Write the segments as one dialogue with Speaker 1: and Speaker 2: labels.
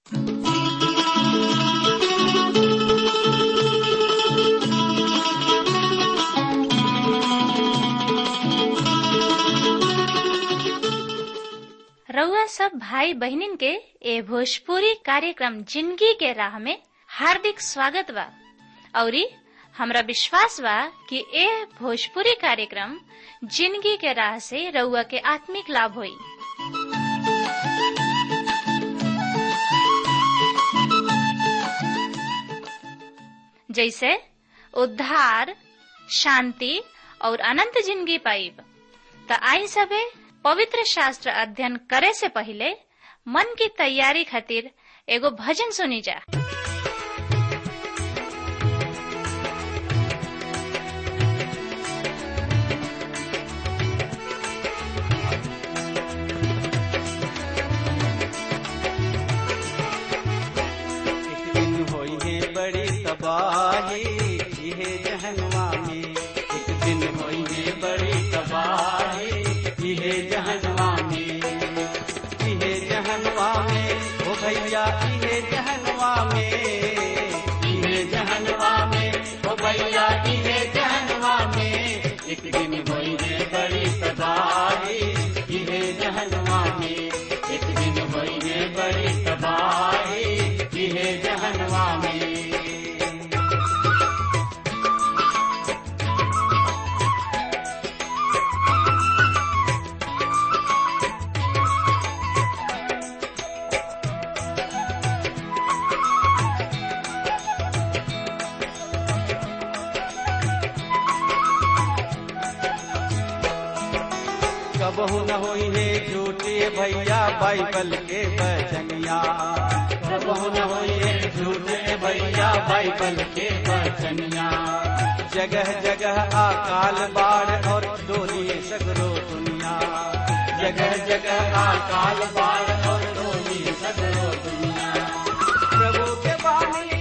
Speaker 1: रउआ सब भाई बहिनीन के ए भोजपुरी कार्यक्रम जिंदगी के राह में हार्दिक स्वागत बा औरी हमरा विश्वास बा कि ए भोजपुरी कार्यक्रम जिंदगी के राह से रउआ के आत्मिक लाभ होई जैसे उद्धार शांति और अनंत जिंदगी पाइब त आई सबे पवित्र शास्त्र अध्ययन करे से पहले मन की तैयारी खातिर एगो भजन सुनी जा
Speaker 2: एक दिन होई है बड़ी तबाही इहे जहनवा में एक दिन होई है बड़ी तबाही इहे जहनवा में इहे जहनवा में ओ भैया इहे जहनवा में इहे जहनवा में ओ भैया इहे जहनवा में एक दिन होई है बड़ी तबाही इहे जहनवा में एक दिन होई है बड़ी तबाही इहे जहनवा में कबहू न होई है झूठे भैया बाइबल के बचनिया कबहू न होई है झूठे भैया बाइबल के बचनिया जगह जगह अकाल बाढ़ और डोली सगरो दुनिया जगह जगह अकाल बाढ़ और डोली सगरो दुनिया प्रभु के बानी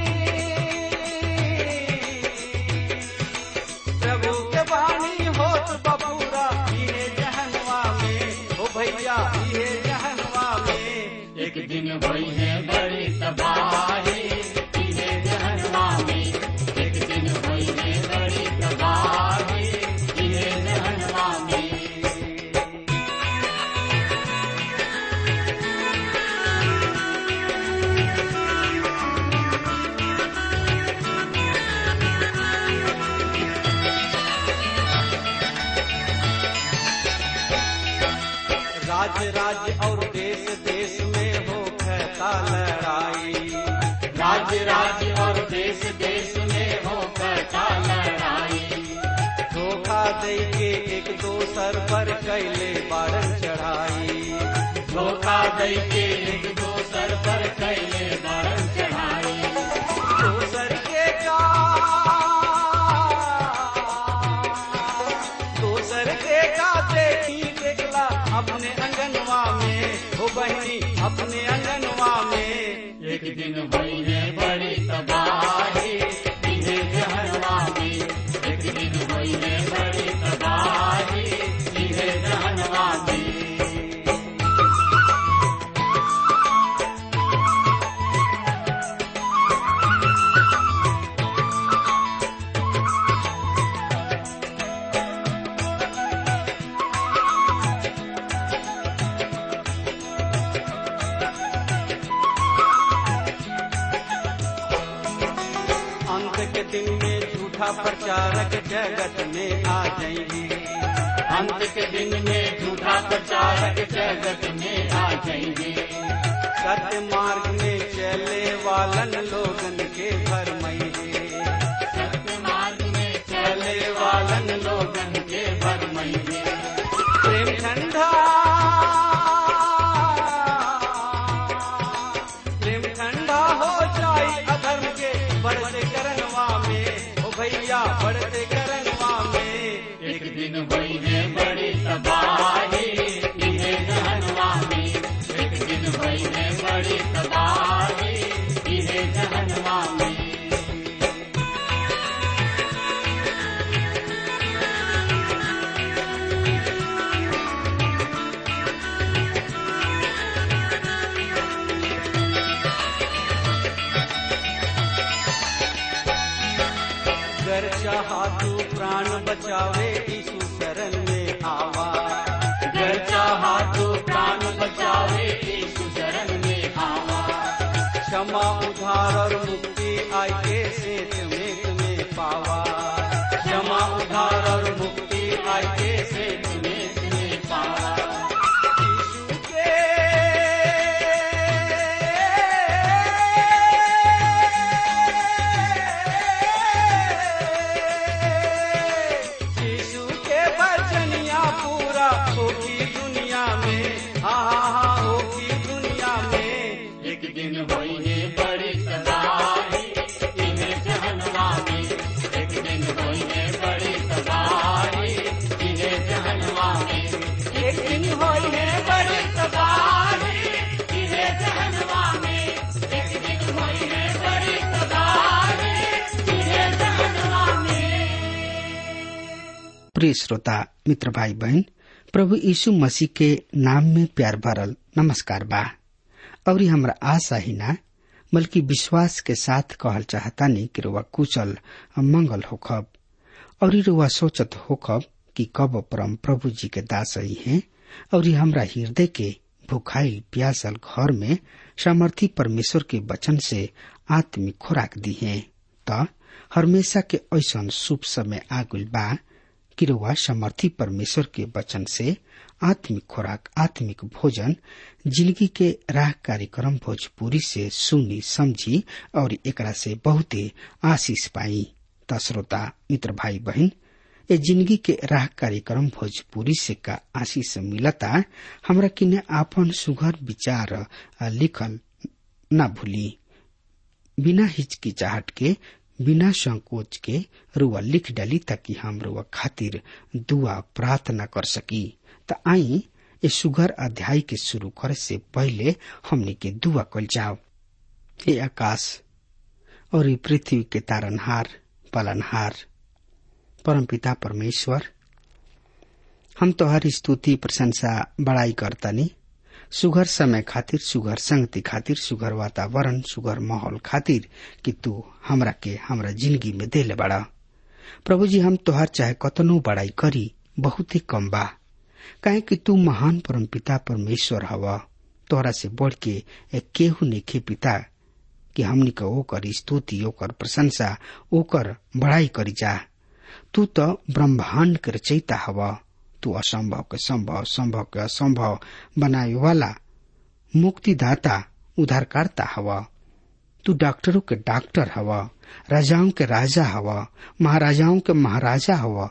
Speaker 2: प्रभु के बानी होत बबूरा इहे जहनवा में ओ भैया इहे जहनवा में एक दिन होई है बड़ी तबाही इहे जहनवा में एक दिन होई है बड़ी तबाही इहे जहनवा में राज्य राज्य और देश देश में हो कहता लड़ाई राज्य राज्य और देश देश में हो कहता लड़ाई धोखा दे के एक दोसर पर कैले बारन चढ़ाई धोखा दे के एक दोसर पर कैले बारन चढ़ाई दोसर के का दोसर के का देखी देखला अपने अंगनवा में हो बहनी अपने अंगनवा में एक दिन हुई है बड़ी तबाही इन्हें जहनवा में एक दिन हुई है बड़ी तबाही इन्हें जहनवा में अंत के दिन में झूठा प्रचारक जगत में आ जाएंगे अंत के दिन में झूठा प्रचारक जगत में आ जाएंगे सत्य मार्ग में चले वालन लोगन के भरमैये सत्य मार्ग में चले वालन लोगन के भरमैये प्रेम ठंडा प्रेम ठंडा हो जाए अधर्म के बढ़ते करनवा में ओ भैया बढ़ते करनवा में एक दिन हुई है बड़ी तबाही इन्हें जहनवा में एक दिन हुई है बड़ी तबाही इन्हें जहनवा में चाहा तू प्राण बचावे यीशु शरण में आवा गर चाहा तू प्राण बचावे यीशु शरण में आवा क्षमा उधार और मुक्ति आई के सेत में तुम्हें पावा क्षमा उधार और मुक्ति आई के सेत में तुम्हें पावा यीशु के यीशु के वचनिया पूरा होगी दुनिया में हाँ हाँ हाँ होगी दुनिया में एक दिन होई है बड़ी तबाही इन्हें जहनवा में एक दिन होई है बड़ी तबाही इन्हें जहनवा में एक दिन होई है बड़ी तबाही इन्हें जहनवा में एक दिन होई है बड़ी तबाही इन्हें जहनवा में
Speaker 3: प्रिय श्रोता मित्र भाई बहन प्रभु यीशु मसीह के नाम में प्यार भरल नमस्कार बा और ये हमरा आशा ही ना बल्कि विश्वास के साथ कहल चाहतानी कि रुआ कुशल मंगल होखब और ये रुआ सोचत होखब कि कब परम प्रभु जी के दास ही हैं और ये हमरा हृदय के भूखाइल प्यासल घर में सामर्थी परमेश्वर के वचन से आत्मिक खुराक दी है त हमेशा के ऐसन शुभ समय आगुल बा कि रउआ समर्थी परमेश्वर के वचन से आत्मिक खुराक आत्मिक भोजन जिंदगी के राह कार्यक्रम भोजपुरी से सुनी समझी और एकरा से बहुते आशीष पाई त श्रोता मित्र भाई बहन ए जिंदगी के राह कार्यक्रम भोजपुरी से का आशीष मिलता हमरा किने आपन सुघर विचार आ, लिखल न भूली बिना हिचकिचाहट के बिना संकोच के रुआ लिख डाली ताकि हम रुआ खातिर दुआ प्रार्थना कर सकी त आई ये सुगर अध्याय के शुरू करे से पहले हमने के दुआ कल जाओ हे आकाश और ये पृथ्वी के तारनहार पालनहार परमपिता परमेश्वर हम तोहर स्तुति प्रशंसा बड़ाई करतनी सुघर समय खातिर सुघर संगति खातिर सुघर वातावरण सुघर माहौल खातिर कि तू हमरा के हमरा जिंदगी में देले बड़ा प्रभु जी हम तोहार चाहे कतनो बड़ाई करी बहुत ही कम बा काहे कि तू महान परमपिता परमेश्वर हवा तोहरा से बढ़ के एक केहू नेखे पिता कि हमनी के ओकर स्तुति ओकर प्रशंसा ओकर बड़ाई करी जा तू तो ब्रह्मांड के रचयिता हवा तू असंभव के संभव संभव के असंभव बनाए वाला मुक्तिदाता उद्धारकर्ता हवा तू डॉक्टरों के डॉक्टर हवा राजाओं के राजा हवा महाराजाओं के महाराजा हवा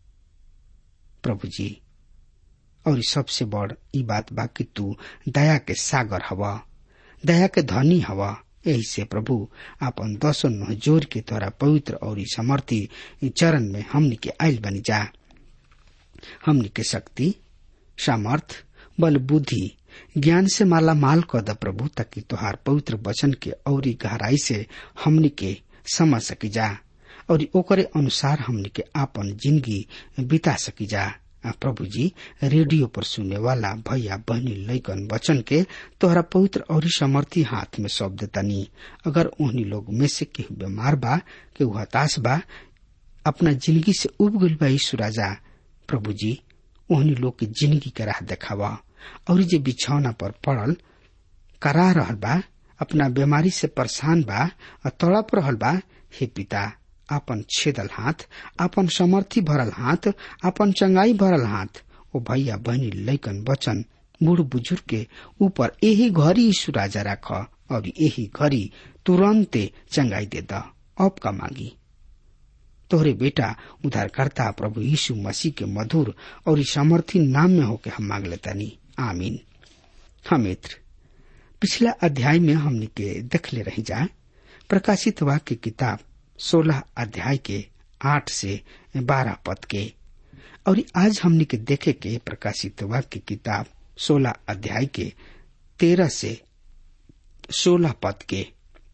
Speaker 3: प्रभु जी और ई सबसे बड़ ई बात बा कि तू दया के सागर हवा दया के धनी हवा यही से प्रभु आपन दसो नह जोर के तोरा पवित्र और ई समर्थी चरण में हमनी के आयल बनी जा हमनी के शक्ति सामर्थ बल बुद्धि ज्ञान से माला माल कर द प्रभु ताकि तोहार पवित्र वचन के औरी गहराई से हमनी के समझ सकी जा और ओकरे अनुसार हमनी के आपन जिंदगी बिता सकी जा आ प्रभु जी रेडियो पर सुने वाला भैया बहनी लैकन वचन के तोहरा पवित्र और समर्थी हाथ में सौंप देतानी अगर उन्हीं लोग में से केहू बीमार बा केहू हताश बा अपना जिंदगी से उब गइल बा यीशु राजा प्रभु जी ओहनी लोग के जिंदगी के राह देखावा और जे बिछौना पर पड़ल करा रहल बा अपना बीमारी से परेशान बा और तड़प रहल बा हे पिता आपन छेदल हाथ आपन समर्थी भरल हाथ आपन चंगाई भरल हाथ ओ भैया बहनी लैकन बचन बूढ़ बुजुर्ग के ऊपर यही घड़ी यीशु राजा राख और यही घड़ी तुरंते चंगाई दे द अब का मांगी तोहरे बेटा उद्धारकर्ता प्रभु यीशु मसीह के मधुर और इस सामर्थी नाम में होके हम मांग लेतानी आमीन हाँ मित्र पिछला अध्याय में हमने के देख ले रही जा प्रकाशित वाक्य किताब सोलह अध्याय के आठ से बारह पद के और आज हमने के देखे के प्रकाशित वाक्य किताब सोलह अध्याय के तेरह से सोलह पद के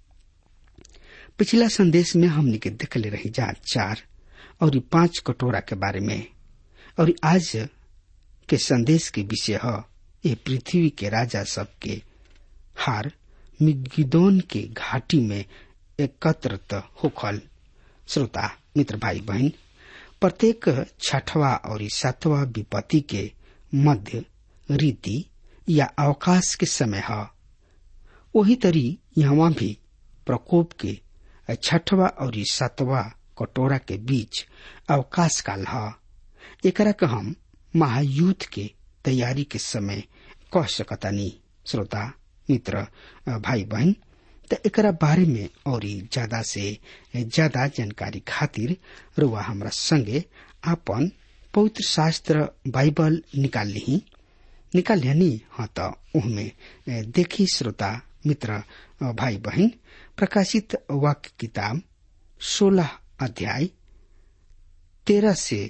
Speaker 3: पिछला संदेश में हमने के देख ले रही जा चार और ई पांच कटोरा के बारे में और आज के संदेश के विषय है ये पृथ्वी के राजा सब के हार मिगिदोन के घाटी में एकत्रित होखल श्रोता मित्र भाई बहन प्रत्येक छठवा और सातवा विपत्ति के मध्य रीति या अवकाश के समय है वही तरी यहाँ भी प्रकोप के छठवा और सातवा कटोरा के बीच अवकाश काल है एकरा के हम महायुद्ध के तैयारी के समय कह सकतानी श्रोता मित्र भाई बहन त एकरा बारे में और ज्यादा से ज्यादा जानकारी खातिर रुआ हमरा संगे आपन पवित्र शास्त्र बाइबल निकाल ली निकाल लिया हाँ तो उहमें देखी श्रोता मित्र भाई बहन प्रकाशित वाक्य किताब सोलह अध्याय तेरह से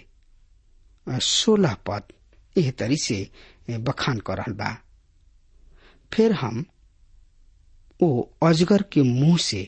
Speaker 3: सोलह पद एह तरी से बखान कर रहल बा फिर हम ओ अजगर के मुंह से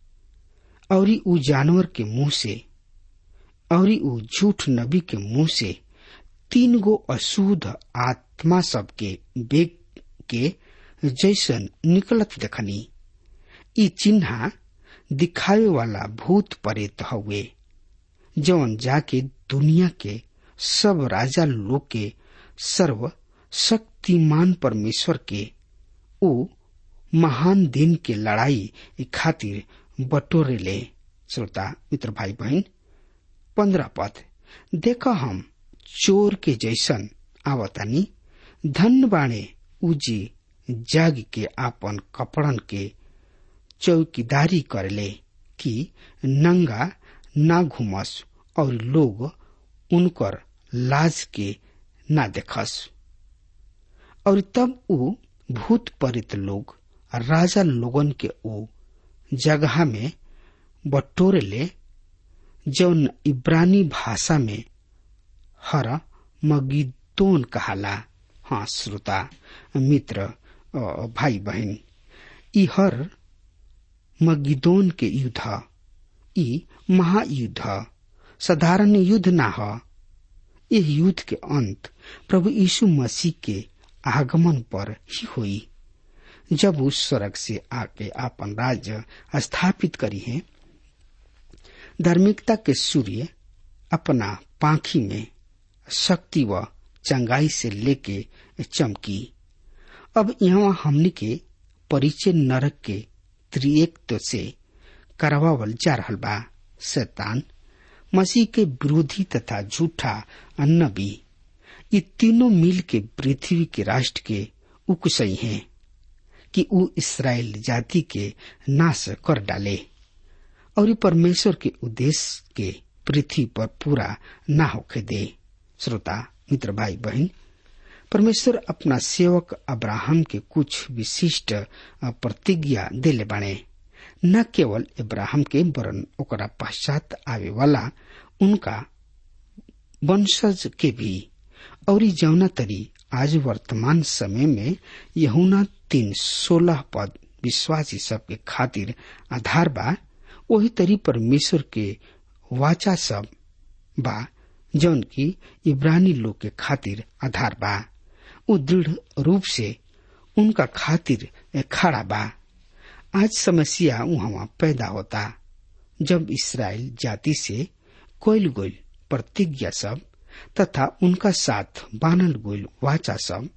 Speaker 3: और उ जानवर के मुंह से और उ झूठ नबी के मुंह से तीन गो अशुद्ध आत्मा सब के बेग के जैसन निकलत देखनी ई चिन्हा दिखावे वाला भूत प्रेत हुए जौन जाके दुनिया के सब राजा लोग के सर्व शक्तिमान परमेश्वर के ओ महान दिन के लड़ाई खातिर बटोरे ले श्रोता मित्र भाई बहन पंद्रह पद देख हम चोर के जैसन आवतानी धन बाणे उजी जाग के आपन कपड़न के चौकीदारी करले कि नंगा ना घुमस और लोग उनकर लाज के ना देखस और तब उ भूत परित लोग राजा लोगन के ओ जगह में बटोरे ले जौन इब्रानी भाषा में हर मगिदोन कहाला हाँ श्रोता मित्र भाई बहन ई हर मगिदोन के युद्ध ई महायुद्ध साधारण युद्ध ना ह यह युद्ध के अंत प्रभु यीशु मसीह के आगमन पर ही हुई जब उस स्वर्ग से आके आपन राज्य स्थापित करी है धार्मिकता के सूर्य अपना पाखी में शक्ति व चंगाई से लेके चमकी अब यहाँ हमने के परिचय नरक के त्रिएक से करवावल जा रहा बा शैतान मसीह के विरोधी तथा झूठा नबी ये तीनों मिल के पृथ्वी के राष्ट्र के उकसई हैं कि वो इसराइल जाति के नाश कर डाले और परमेश्वर के उद्देश्य के पृथ्वी पर पूरा ना होके दे श्रोता मित्र भाई बहन परमेश्वर अपना सेवक अब्राहम के कुछ विशिष्ट प्रतिज्ञा दिले बने न केवल इब्राहिम के वरन ओकरा पश्चात आवे वाला उनका वंशज के भी और जौना तरी आज वर्तमान समय में यहुना तीन सोलह पद विश्वासी सबके खातिर आधार बा वही तरी परमेश्वर के वाचा सब बा जौन की इब्रानी लोग के खातिर आधार बा उ दृढ़ रूप से उनका खातिर खड़ा बा आज समस्या वहां पैदा होता जब इसराइल जाति से कोयल गोल प्रतिज्ञा सब तथा उनका साथ बानल गोल वाचा सब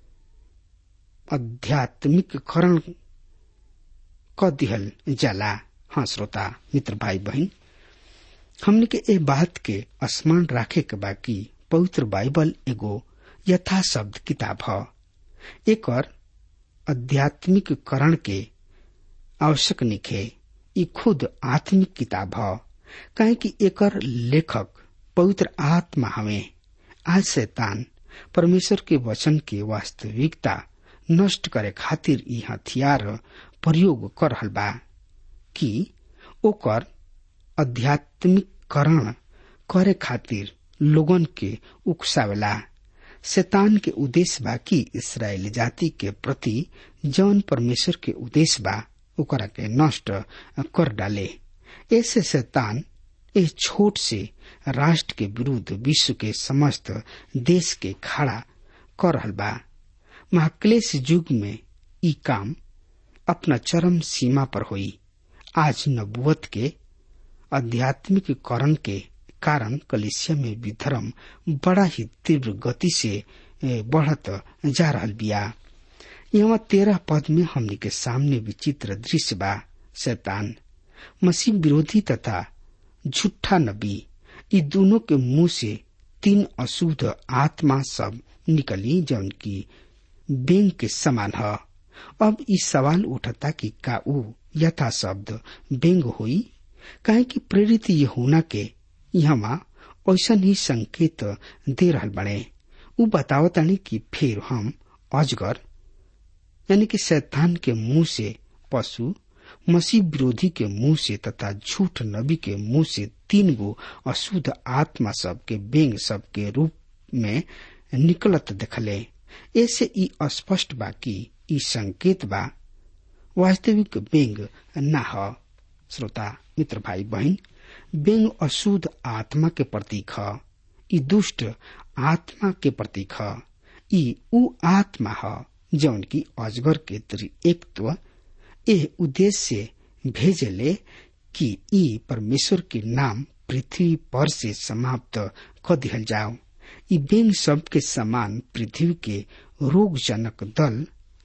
Speaker 3: आध्यात्मिक करण क दिहल जाला हाँ श्रोता मित्र भाई बहन हमने के ए बात के स्मरण राखे के बाकी पवित्र बाइबल एगो यथा शब्द किताब ह एक आध्यात्मिक करण के आवश्यक निखे ई खुद आत्मिक किताब ह काहे कि एकर लेखक पवित्र आत्मा हवे आज शैतान परमेश्वर के वचन के वास्तविकता नष्ट करे खातिर ई हथियार प्रयोग कर रहल बा कि ओकर आध्यात्मिककरण करे खातिर लोगन के उकसावेला शैतान के उद्देश्य बा कि इसराइल जाति के प्रति जौन परमेश्वर के उद्देश्य बा ओकरा के नष्ट कर डाले ऐसे शैतान इस छोट से राष्ट्र के विरुद्ध विश्व के समस्त देश के खड़ा कर रहल बा महाक्लेश युग में ई काम अपना चरम सीमा पर हुई आज नबुवत के आध्यात्मिक करण के कारण कलिसिया में विधर्म बड़ा ही तीव्र गति से बढ़त जा रहा बिया यहाँ तेरह पद में हमने के सामने विचित्र दृश्य बा शैतान मसीह विरोधी तथा झूठा नबी ये दोनों के मुंह से तीन अशुद्ध आत्मा सब निकली जौन की बेंग के समान है अब इस सवाल उठता कि का ऊ यथा शब्द बेंग हुई काहे कि प्रेरित ये होना के यहाँ ऐसा ही संकेत दे रहा बने ऊ बतावतानी कि फिर हम अजगर यानी कि शैतान के मुंह से पशु मसीह विरोधी के मुंह से तथा झूठ नबी के मुंह से तीन गो अशुद्ध आत्मा सब के बेंग सब के रूप में निकलत देखले ऐसे ई स्पष्ट बा कि ई संकेत बा वास्तविक बेंग न ह श्रोता मित्र भाई बहन बेंग अशुद्ध आत्मा के प्रतीक ह ई दुष्ट आत्मा के प्रतीक ह ई ऊ आत्मा ह जौन की अजगर के त्रिएकत्व एह उद्देश्य से भेजले कि ई परमेश्वर के नाम पृथ्वी पर से समाप्त कर दिहल जाओ ई बेंग सब के समान पृथ्वी के रोगजनक दल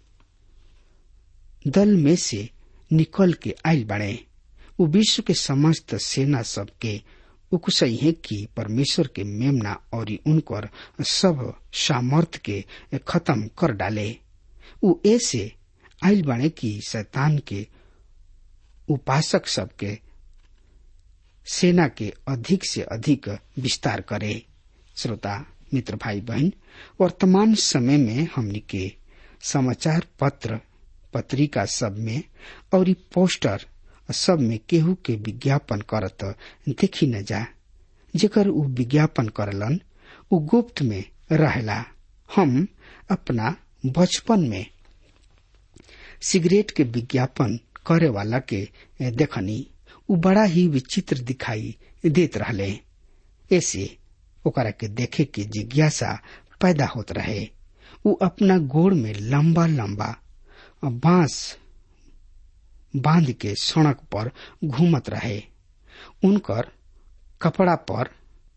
Speaker 3: दल में से निकल के आयल बने वो विश्व के समस्त सेना सब के उकसई है कि परमेश्वर के मेमना और उनकर सब सामर्थ के खत्म कर डाले उ ऐसे आयल बने कि शैतान के उपासक सबके सेना के अधिक से अधिक विस्तार करे श्रोता मित्र भाई बहन वर्तमान समय में हमनी के समाचार पत्र पत्रिका सब में और पोस्टर सब में केहू के विज्ञापन करत देखी न जा जेकर उ विज्ञापन करलन उ गुप्त में रहेला हम अपना बचपन में सिगरेट के विज्ञापन करे वाला के देखनी उ बड़ा ही विचित्र दिखाई देत रहले ऐसे ओकरा के देखे के जिज्ञासा पैदा होत रहे उ अपना गोड़ में लंबा लंबा बांस बांध के सड़क पर घूमत रहे उनकर कपड़ा पर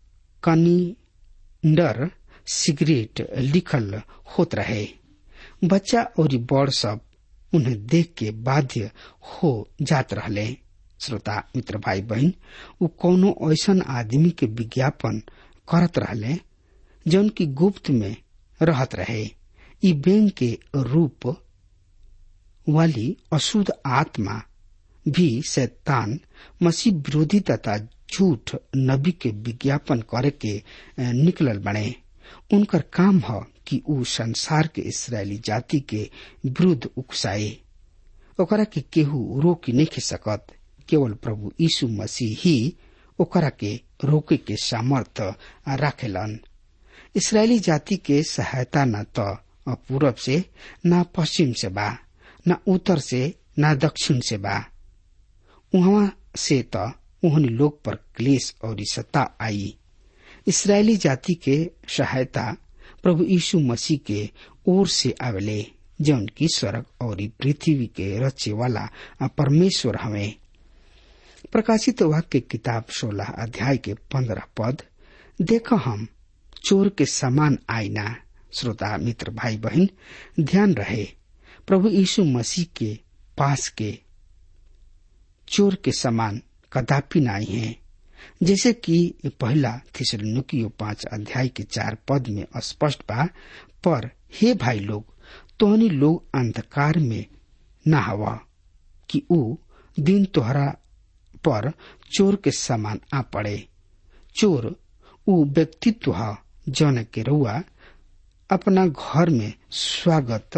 Speaker 3: कनिंडर सिगरेट लिखल होत रहे बच्चा और बड़ सब उन्हें देख के बाध्य हो जात रहले श्रोता मित्र भाई बहन उ कोनो ऐसन आदमी के विज्ञापन करत रहले जौन की गुप्त में रहत रहे ई बैंक के रूप वाली अशुद्ध आत्मा भी शैतान मसीह विरोधी तथा झूठ नबी के विज्ञापन करे के निकलल बने उनकर काम ह कि उ संसार के इसराइली जाति के विरुद्ध उकसाए ओकरा के केहू रोक नहीं सकत केवल प्रभु यीशु मसीह ही ओकरा के रोके के सामर्थ राखेलन इसराइली जाति के सहायता न तो पूरब से न पश्चिम से बा न उत्तर से न दक्षिण से बा वहां से तो उहन लोग पर क्लेश और सत्ता आई इसराइली जाति के सहायता प्रभु यीशु मसीह के ओर से आवेले जौन की स्वर्ग और पृथ्वी के रचे वाला परमेश्वर हमें प्रकाशित वाक्य किताब सोलह अध्याय के पंद्रह पद देखो हम चोर के समान आईना श्रोता मित्र भाई बहन ध्यान रहे प्रभु यीशु मसीह के पास के चोर के समान कदापि नहीं है जैसे कि पहला थिसलुकियो पांच अध्याय के चार पद में स्पष्ट बा पर हे भाई लोग तोहनी लोग अंधकार में न हवा कि ऊ दिन तोहरा पर चोर के समान आ पड़े चोर ऊ व्यक्तित्व ह जौन के रुआ अपना घर में स्वागत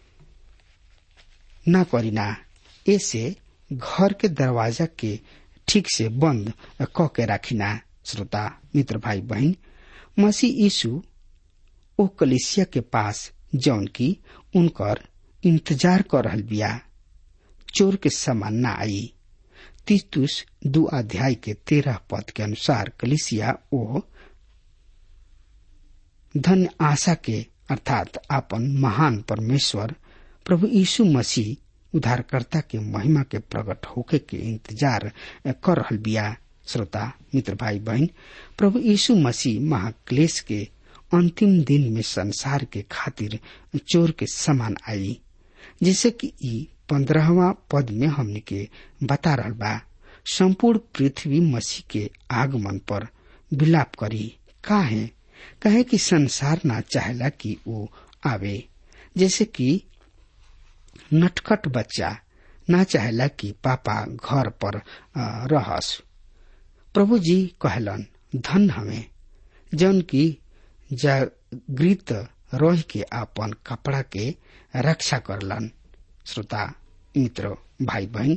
Speaker 3: न करीना ऐसे घर के दरवाजा के ठीक से बंद क के राखिना श्रोता मित्र भाई बहन मसीह यीशु ओ कलिसिया के पास जौन की उनकर इंतजार कर रहल बिया चोर के समान न आई तीतुस दो अध्याय के तेरह पद के अनुसार कलिसिया ओ धन्य आशा के अर्थात आपन महान परमेश्वर प्रभु यीशु मसीह उद्धारकर्ता के महिमा के प्रकट होके के इंतजार कर रहल बिया श्रोता मित्र भाई बहन प्रभु यीशु मसीह महाक्लेश के अंतिम दिन में संसार के खातिर चोर के समान आई जैसे कि ई पंद्रहवा पद में हमने के बता रहा बा संपूर्ण पृथ्वी मसीह के आगमन पर विलाप करी का है कहे कि संसार ना चाहेला कि वो आवे जैसे कि नटखट बच्चा ना चाहेला कि पापा घर पर रहस प्रभु जी कहलन धन हमें जौन की जागृत रह के अपन कपड़ा के रक्षा करलन श्रोता मित्र भाई बहन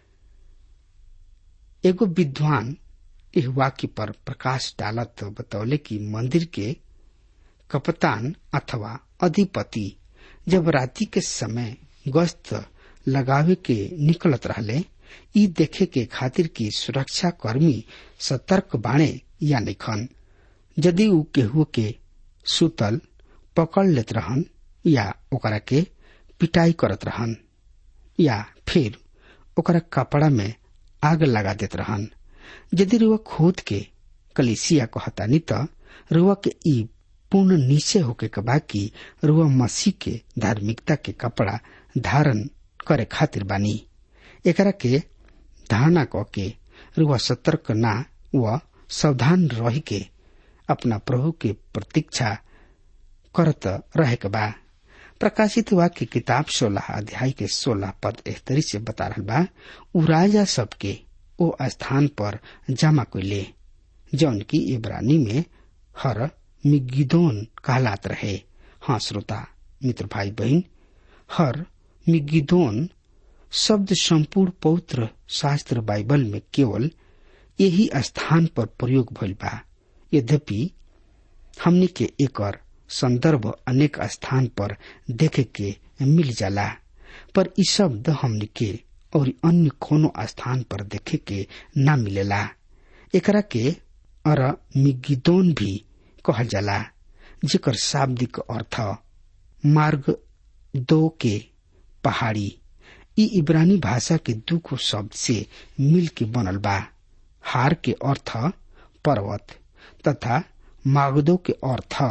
Speaker 3: एगो विद्वान इस वाक्य पर प्रकाश डालत बतौले कि मंदिर के कप्तान अथवा अधिपति जब राति के समय गश्त लगावे के निकलत रहले ई देखे के खातिर की सुरक्षा कर्मी सतर्क बाणे या निखन यदि ऊ केहू के सुतल पकड़ लेत रहन या ओकरा के पिटाई करत रहन या फिर ओकरा कपड़ा में आग लगा देत रहन यदि रुआ खोद के कलिसिया कहतानी त रुआ के ई पूर्ण निश्चय होके के बा कि रुआ मसीह के धार्मिकता के कपड़ा धारण करे खातिर बानी एकरा के धारणा क के रुआ सतर्क ना व सावधान रह के अपना प्रभु के प्रतीक्षा करत रहे के बा प्रकाशित वाक्य किताब सोलह अध्याय के सोलह पद एहतरी से बता रहा बा उ राजा सबके ओ स्थान पर जमा कैले जौन की इब्रानी में हर मिगिदोन कहलात रहे हाँ श्रोता मित्र भाई बहन हर मिगिदोन शब्द संपूर्ण पवित्र शास्त्र बाइबल में केवल यही स्थान पर प्रयोग भइल बा यद्यपि हमनी के एकर संदर्भ अनेक स्थान पर देखे के मिल जाला पर इ शब्द हमनी के और अन्य कोनो स्थान पर देखे के ना मिलेला एकरा के अर मिगिदोन भी कहल जाला जेकर शाब्दिक अर्थ मार्ग दो के पहाड़ी इ इब्रानी भाषा के दुगो शब्द से मिल के बनल बा हार के अर्थ पर्वत तथा मागदो के अर्थ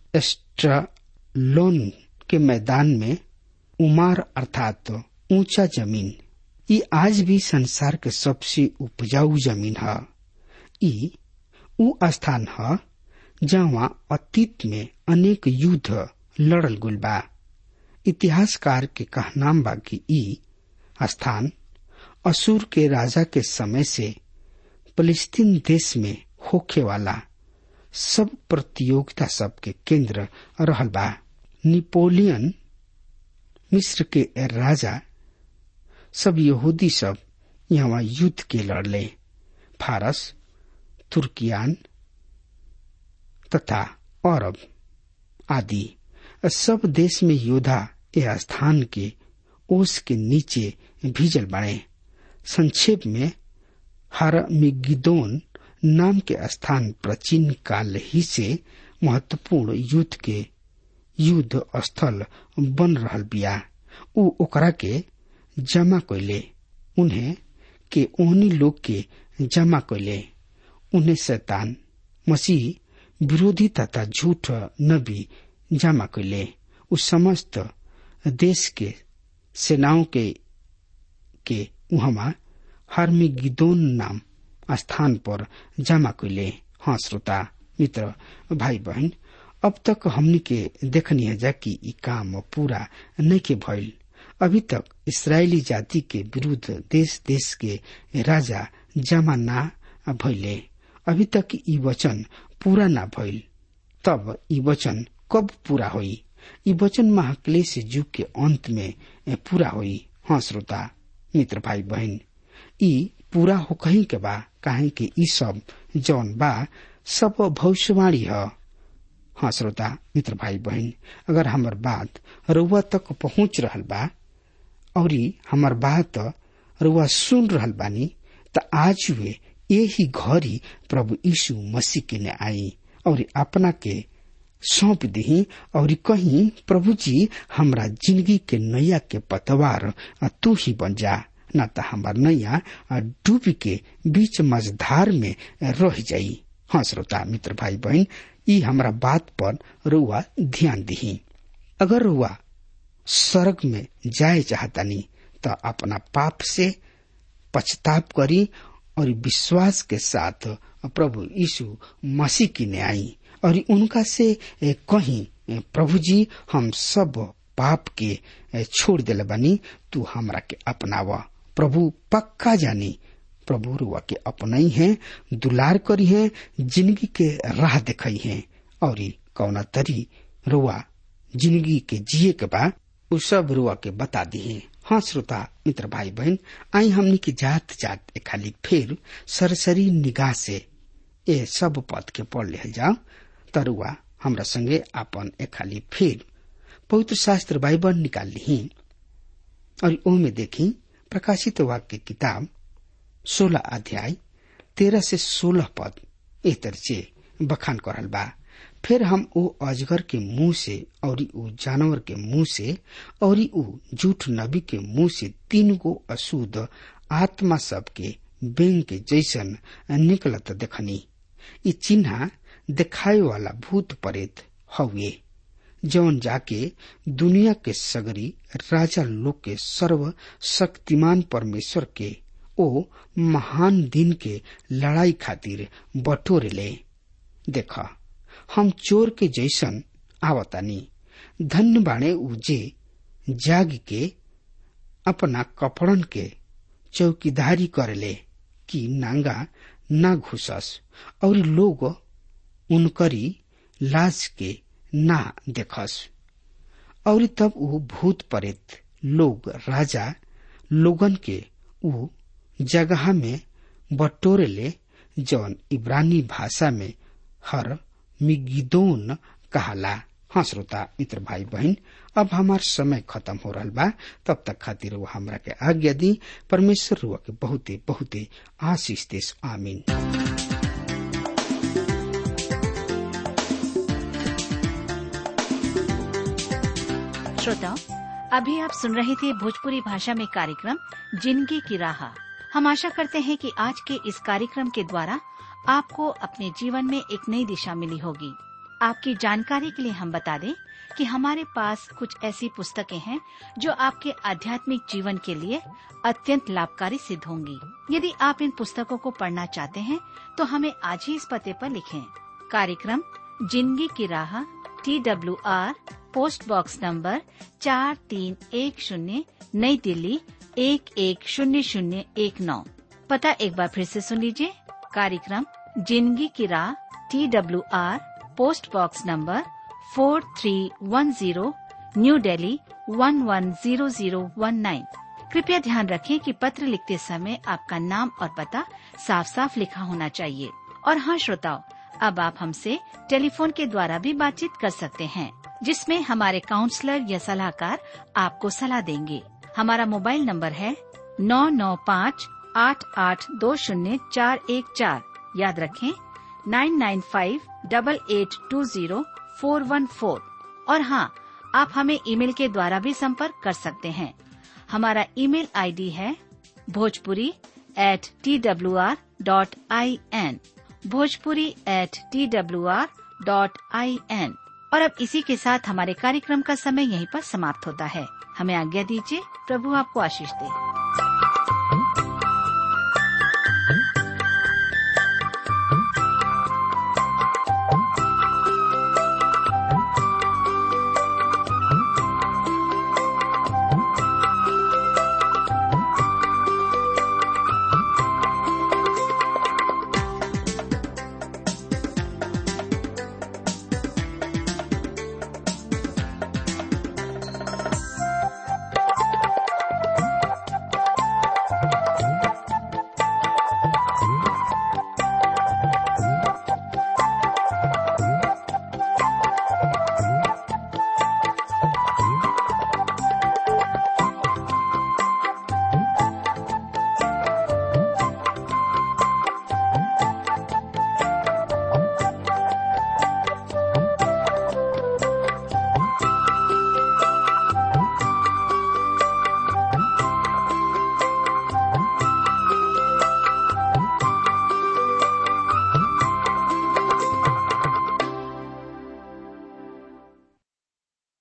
Speaker 3: एस्ट्रलोन के मैदान में उमार अर्थात ऊंचा जमीन ये आज भी संसार के सबसे उपजाऊ जमीन है ई उ स्थान है जहाँ अतीत में अनेक युद्ध लड़ल गुल बा इतिहासकार के कहनाम बा कि ई स्थान असुर के राजा के समय से फलस्तीन देश में होखे वाला सब प्रतियोगिता सब के केंद्र रहल बा निपोलियन मिस्र के राजा सब यहूदी सब यहाँ युद्ध के लड़ले फारस तुर्कियान तथा अरब आदि सब देश में योद्धा यह स्थान के ओस के नीचे भीजल बने संक्षेप में हर मिगिदोन नाम के स्थान प्राचीन काल ही से महत्वपूर्ण युद्ध के युद्ध स्थल बन रहल बिया उ ओकरा के जमा कैले उन्हें के ओहनी लोग के जमा कैले उन्हें शैतान मसीह विरोधी तथा झूठ नबी जमा कैले उ समस्त देश के सेनाओं के के उहमा हर्मिगिदोन नाम स्थान पर जमा कैले हाँ श्रोता मित्र भाई बहन अब तक हमनी के देखनी है जा कि ई काम पूरा नहीं के भइल अभी तक इसराइली जाति के विरुद्ध देश देश के राजा जमा ना भइले अभी तक ई वचन पूरा ना भइल तब ई वचन कब पूरा होई ई वचन महाक्लेश युग के अंत में पूरा होई हाँ श्रोता मित्र भाई बहन ई पूरा हो कहीं के बा काहे कि ई सब जौन बा सब भविष्यवाणी है हाँ श्रोता मित्र भाई बहन अगर हमार बात रुआ तक पहुंच रहल बा और हमार बात रुआ सुन रहल बानी त आज वे यही घड़ी प्रभु यीशु मसीह के ने आई और अपना के सौंप दी और कहीं प्रभु जी हमरा जिंदगी के नैया के पतवार तू ही बन जा न तो हमार नैया डूबी के बीच मझधार में रह जाई हाँ श्रोता मित्र भाई बहन ई हमरा बात पर रुआ ध्यान दही अगर रुआ स्वर्ग में जाए चाहतानी तो अपना पाप से पछताप करी और विश्वास के साथ प्रभु यीशु मसीह की ने आई और उनका से कहीं प्रभु जी हम सब पाप के छोड़ दिल बनी तू हमरा के अपनावा प्रभु पक्का जानी प्रभु रुआ के अपनाई है दुलार करी है जिंदगी के राह दिखाई है और कौना तरी रुआ जिंदगी के जिए के बा उ सब रुआ के बता दी है हाँ श्रोता मित्र भाई बहन आई हमनी की जात जात खाली फिर सरसरी निगाह से ये सब पद के पढ़ ले जाओ तरुआ हमरा संगे अपन एक खाली फिर पवित्र शास्त्र बाइबल निकाल ली और ओमे देखी प्रकाशित वाक्य किताब सोलह अध्याय तेरह से सोलह पद एह तरह बखान करल बा फिर हम ओ अजगर के मुंह से और ऊ जानवर के मुंह से और ऊ झूठ नबी के मुंह से तीन गो अशुद्ध आत्मा सब के बेंग के जैसन निकलत देखनी ई चिन्ह दिखाए वाला भूत प्रेत हवे जौन जाके दुनिया के सगरी राजा लोग के सर्व शक्तिमान परमेश्वर के ओ महान दिन के लड़ाई खातिर बटोरे ले देखा हम चोर के जैसन आवतानी धन्य बाणे उजे जाग के अपना कपड़न के चौकीदारी करेले कि नांगा ना घुसस और लोग उनकरी लाश के ना देखस और तब वो भूत प्रेत लोग राजा लोगन के ऊ जगह में बटोरे ले जौन इब्रानी भाषा में हर मिगिदोन कहाला हाँ श्रोता मित्र भाई बहन अब हमार समय खत्म हो रहा बा तब तक खातिर वो हमरा के आज्ञा दी परमेश्वर रुआ के बहुते बहुते आशीष देश आमीन
Speaker 4: श्रोताओं अभी आप सुन रहे थे भोजपुरी भाषा में कार्यक्रम जिंदगी की राह हम आशा करते हैं कि आज के इस कार्यक्रम के द्वारा आपको अपने जीवन में एक नई दिशा मिली होगी आपकी जानकारी के लिए हम बता दें कि हमारे पास कुछ ऐसी पुस्तकें हैं जो आपके आध्यात्मिक जीवन के लिए अत्यंत लाभकारी सिद्ध होंगी यदि आप इन पुस्तकों को पढ़ना चाहते हैं तो हमें आज ही इस पते पर लिखें कार्यक्रम जिंदगी की राह T W R post box number चार तीन एक शून्य नई दिल्ली एक एक शून्य शून्य एक नौ पता एक बार फिर से सुन लीजिए कार्यक्रम जिंदगी की राह T W R post box number four three one zero new Delhi one one zero zero one nine कृपया ध्यान रखें कि पत्र लिखते समय आपका नाम और पता साफ साफ लिखा होना चाहिए और हाँ श्रोताओं अब आप हमसे टेलीफोन के द्वारा भी बातचीत कर सकते हैं जिसमें हमारे काउंसलर या सलाहकार आपको सलाह देंगे हमारा मोबाइल नंबर है नौ नौ पाँच आठ आठ दो शून्य चार एक चार याद रखें nine nine five double eight two zero four one four और हाँ आप हमें ईमेल के द्वारा भी संपर्क कर सकते हैं हमारा ईमेल आईडी है Bhojpuri at T W R dot I N Bhojpuri at T W R dot I N और अब इसी के साथ हमारे कार्यक्रम का समय यहीं पर समाप्त होता है हमें आज्ञा दीजिए प्रभु आपको आशीष दे